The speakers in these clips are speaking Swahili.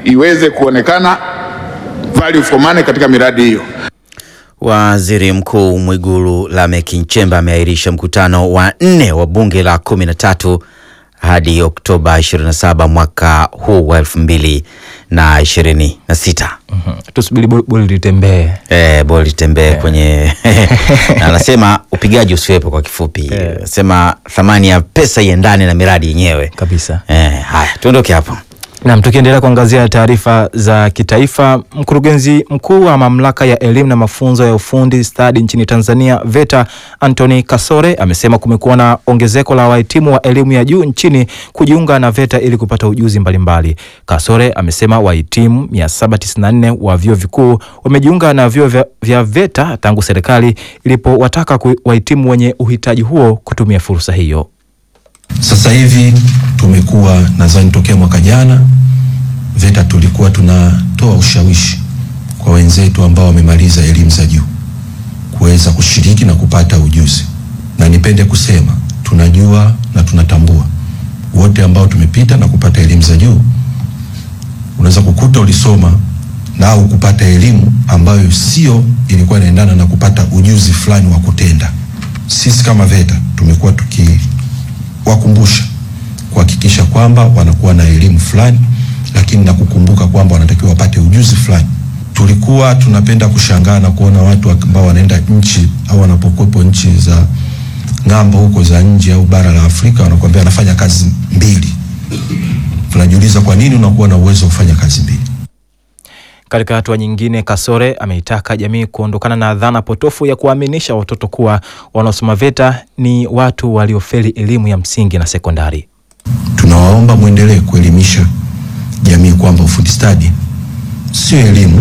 iweze kuonekana value for money katika miradi hiyo. Waziri Mkuu Mwigulu Lameck Nchemba ameahirisha mkutano wa nne wa bunge la kumi na tatu hadi Oktoba 27 mwaka huu wa elfu mbili na ishirini na sita. tusubiri boli boli litembee. Eh, boli tembee kwenye na anasema upigaji usiwepo kwa kifupi. Anasema thamani ya pesa iendane na miradi yenyewe kabisa. Eh, haya tuondoke hapo. Naam, tukiendelea kuangazia taarifa za kitaifa, mkurugenzi mkuu wa mamlaka ya elimu na mafunzo ya ufundi stadi nchini Tanzania VETA Anthony Kasore amesema kumekuwa na ongezeko la wahitimu wa elimu ya juu nchini kujiunga na VETA ili kupata ujuzi mbalimbali. Kasore amesema wahitimu 794 wa vyuo vikuu wamejiunga na vyuo vya, vya VETA tangu serikali ilipowataka ku- wahitimu wenye uhitaji huo kutumia fursa hiyo. Sasa hivi tumekuwa nadhani tokea mwaka jana VETA tulikuwa tunatoa ushawishi kwa wenzetu ambao wamemaliza elimu za juu kuweza kushiriki na kupata ujuzi, na nipende kusema tunajua na tunatambua wote ambao tumepita na kupata elimu za juu, unaweza kukuta ulisoma na au kupata elimu ambayo sio ilikuwa inaendana na kupata ujuzi fulani wa kutenda. Sisi kama VETA tumekuwa tuki wakumbusha kuhakikisha kwamba wanakuwa na elimu fulani, lakini na kukumbuka kwamba wanatakiwa wapate ujuzi fulani. Tulikuwa tunapenda kushangaa na kuona watu ambao wanaenda nchi au wanapokuwepo nchi za ng'ambo huko za nje au bara la Afrika, wanakuambia wanafanya kazi mbili. Tunajiuliza kwa nini unakuwa na uwezo wa kufanya kazi mbili? Katika hatua nyingine, Kasore ameitaka jamii kuondokana na dhana potofu ya kuwaaminisha watoto kuwa wanaosoma VETA ni watu waliofeli elimu ya msingi na sekondari. Tunawaomba mwendelee kuelimisha jamii kwamba ufundi stadi sio elimu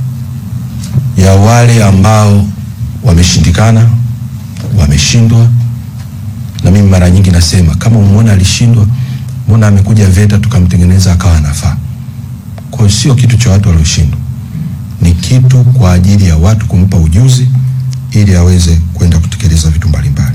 ya wale ambao wameshindikana, wameshindwa. Na mimi mara nyingi nasema kama umeona alishindwa, mbona amekuja VETA tukamtengeneza akawa anafaa? Kwa hiyo sio kitu cha watu walioshindwa, ni kitu kwa ajili ya watu kumpa ujuzi ili aweze kwenda kutekeleza vitu mbalimbali.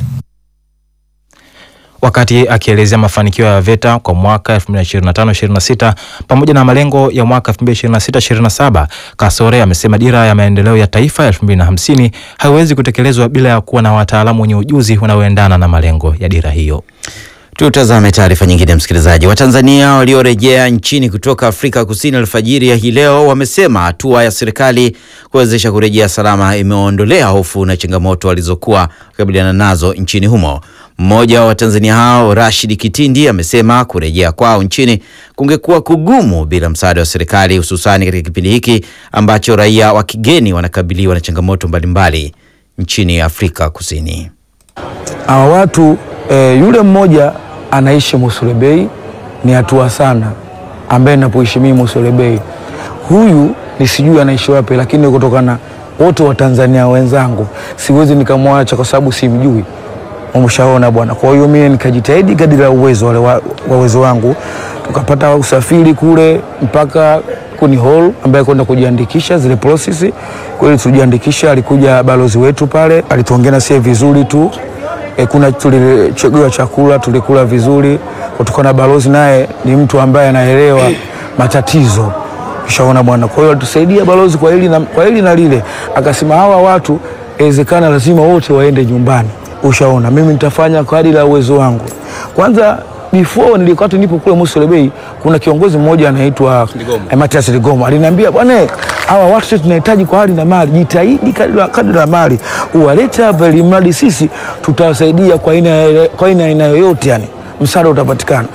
Wakati akielezea mafanikio ya VETA kwa mwaka 2025-26 pamoja na malengo ya mwaka 2026-27, Kasore amesema dira ya maendeleo ya taifa ya 2050 haiwezi kutekelezwa bila ya kuwa na wataalamu wenye ujuzi unaoendana na malengo ya dira hiyo. Tutazame taarifa nyingine, msikilizaji. Watanzania waliorejea nchini kutoka Afrika Kusini alfajiri ya hii leo wamesema hatua ya serikali kuwezesha kurejea salama imeondolea hofu na changamoto walizokuwa wakabiliana nazo nchini humo. Mmoja wa Watanzania hao Rashid Kitindi amesema kurejea kwao nchini kungekuwa kugumu bila msaada wa serikali, hususani katika kipindi hiki ambacho raia wa kigeni wanakabiliwa na changamoto mbalimbali nchini Afrika Kusini. Hawa watu e, yule mmoja anaishi Musulebei ni hatua sana, ambaye napoishi mimi Musulebei, huyu ni sijui anaishi wapi, lakini kutokana wote wa Tanzania wenzangu siwezi nikamwacha kwa sababu simjui. Umeshaona bwana. Kwa hiyo mimi nikajitahidi kadiri ya uwezo wale wa wa uwezo wangu, tukapata usafiri kule mpaka kuni hall ambaye kwenda kujiandikisha zile process. Kweli tujiandikisha, alikuja balozi wetu pale, alituongea na sisi vizuri tu e, kuna tulichaguliwa chakula tulikula vizuri, kutokana na balozi naye ni mtu ambaye anaelewa matatizo Ushaona bwana. Kwa hiyo alitusaidia balozi kwa hili na, kwa hili na lile, akasema hawa watu inawezekana lazima wote waende nyumbani. Ushaona, mimi nitafanya kadri la uwezo wangu. Kwanza before nilikuwa tu nipo kule Musulebei, kuna kiongozi mmoja anaitwa eh, Matias Ligoma aliniambia, bwana, hawa watu sisi tunahitaji kwa hali na mali, jitahidi kadri la- kadri la mali uwalete hapa, ili mradi sisi tutawasaidia kwa aina kwa aina aina yoyote, yani msaada utapatikana.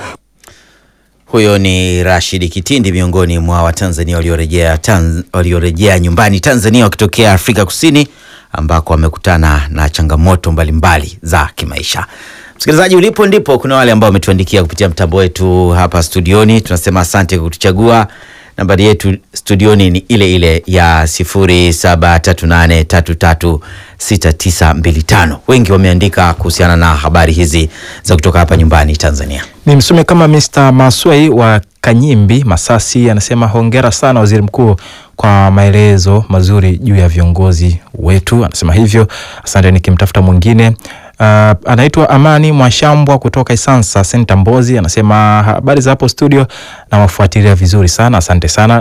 Huyo ni Rashid Kitindi, miongoni mwa Watanzania waliorejea Tanz, waliorejea nyumbani Tanzania wakitokea Afrika Kusini ambako wamekutana na changamoto mbalimbali za kimaisha. Msikilizaji, ulipo ndipo kuna wale ambao wametuandikia kupitia mtambo wetu hapa studioni. Tunasema asante kwa kutuchagua. Nambari yetu studioni ni ile ile ya 0738336925. Wengi wameandika kuhusiana na habari hizi za kutoka hapa nyumbani Tanzania. Ni msome kama Mr. Maswei wa Kanyimbi Masasi anasema hongera sana waziri mkuu kwa maelezo mazuri juu ya viongozi wetu, anasema hivyo. Asante. Nikimtafuta mwingine uh, anaitwa Amani Mwashambwa kutoka Isansa Senta Mbozi, anasema habari za hapo studio na wafuatilia vizuri sana, asante sana.